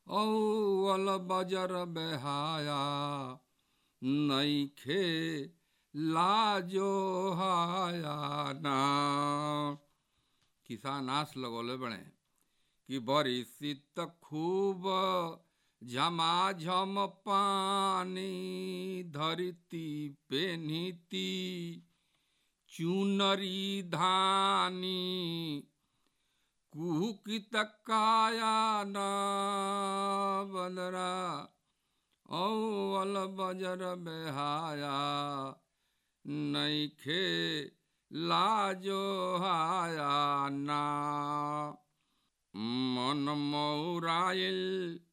औल बजर बेहाया नईखे लाजो हाया ना किसान आस लगौले बड़े कि बरी शीत खूब झमाझम पानी धरती पे नीति चुनरी धानी कुकित काया न बदरा औल बजर बेहाया नईखे लाजो हाया ना मन मौराइल